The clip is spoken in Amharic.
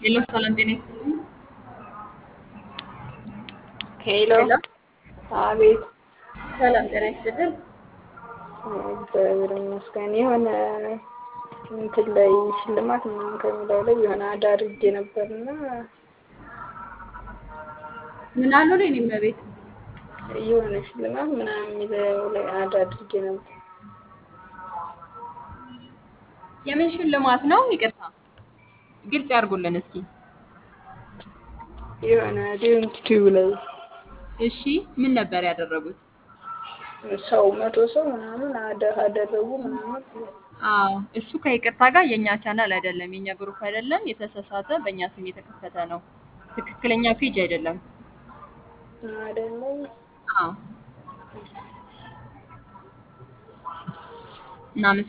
ሄሎ ሰላም ጤና ይስጥልኝ። ሄሎ ሄሎ አቤት። ሰላም ጤና ይስጥልኝ። እግዚአብሔር ይመስገን። የሆነ እንትን ላይ ሽልማት ምናምን ከሚለው ላይ የሆነ አዳ አድርጌ ነበርና ምን አሉ ነው እኔም ቤት የሆነ ሽልማት ምናምን የሚለው ላይ አዳ አድርጌ ነበር። የምን ሽልማት ነው? ይቅርታ ግልጽ ያድርጉልን እስኪ። የሆነ ዲዩቲቭ ላይ እሺ ምን ነበር ያደረጉት? ሰው መቶ ሰው ምናምን አዳ አደረጉ ምናምን አዎ እሱ ከይቅርታ ጋር የእኛ ቻናል አይደለም፣ የእኛ ግሩፕ አይደለም። የተሳሳተ በእኛ ስም የተከፈተ ነው። ትክክለኛ ፔጅ አይደለም። አይደለም። አዎ እናመሰግናለን።